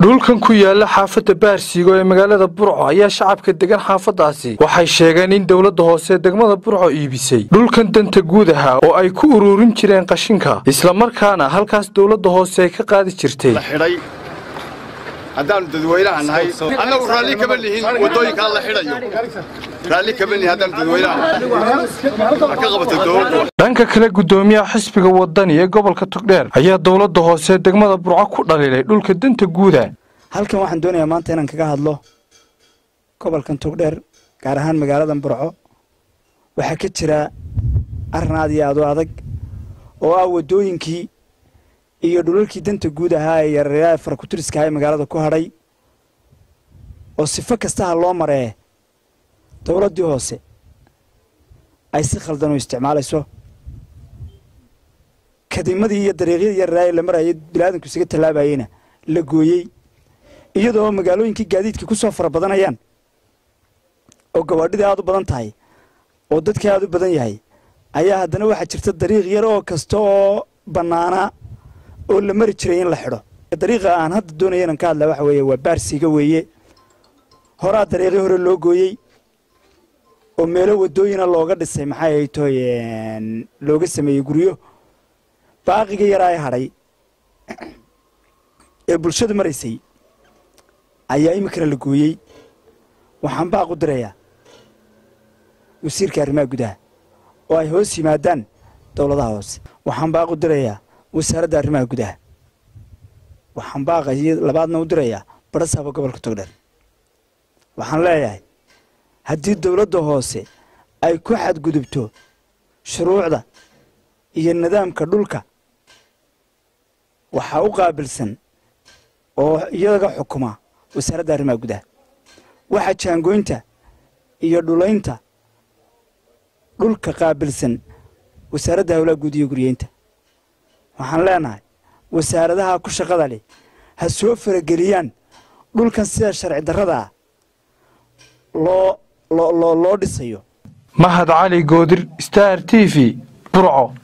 dhulkan ku yaala xaafadda baarsiigo ee magaalada burco ayaa shacabka degan xaafaddaasi waxay sheegeen in dowladda hoose degmada burco iibisay dhulkan danta guud ahaa oo ay ku uruurin jireen qashinka islamarkaana halkaas dowladda hoose ay ka qaadi jirtay xidhay haddaannu dadweynaha nahay annagu raalli kama lihin waddooyinkaa la xidhayo raalli kama lihin haddaannu dadweynaha nahay ka qabata dowladdu dhanka kale guddoomiyaha xisbiga wadani ee gobolka togdheer ayaa dowladda hoose degmada burco ku dhaliilay dhulka danta guuda halkan waxaan doonayaa maanta inaan kaga hadlo gobolkan togdheer gaar ahaan magaaladan burco waxaa ka jira arrin aad iyo aad u adag oo ah waddooyinkii iyo dhulalkii danta guud ahaa ee yareeraa farakutiriska ee magaalada ku hadhay oo sifo kastaha loo maree dowladdii hoose ay si khaldan u isticmaalayso kadimadii iyo dariiqyadii yareeraa ee la marayay bilaadanku isaga tallaabayeyna la gooyey iyadoo magaalooyinkii gaadiidka ku soo fara badanayaan oo gawaadhidii aad u badan tahay oo dadkii aad u badan yahay ayaa haddana waxaa jirta dariiq yar oo kasta oo bannaanaa oo la mari jiray in la xidho dariiqa aan hadda doonaya inaan ka hadlaa waxa weeye waa baarsiga weeye horaa dariiqii hore loo gooyey oo meelo waddooyina looga dhisay maxay ay tahay looga sameeyey guryo baaqiga yaraa ee hadhay ee bulshadu maraysay ayaa iminkana la gooyey waxaan baaq u dirayaa wasiirka arrimaha gudaha oo ay hoos yimaadaan dowladaha hoose waxaan baaq u dirayaa wasaaradda arrimaha gudaha waxaan baaqa labaadna u dirayaa barasaaba gobolka togdheer waxaan leeyahay haddii dowladda hoose ay ku xadgudubto shuruucda iyo nidaamka dhulka waxaa u qaabilsan oo iyaga xukuma wasaaradda arrimaha gudaha waxaa jaangooynta iyo dhulaynta dhulka qaabilsan wasaaradda howlaha guud iyo guryeynta waxaan leenahay wasaaradaha ku shaqada leh ha soo farageliyaan dhulkan sida sharci darrada ah loo loo loo dhisayo mahad cali goodir star t v burco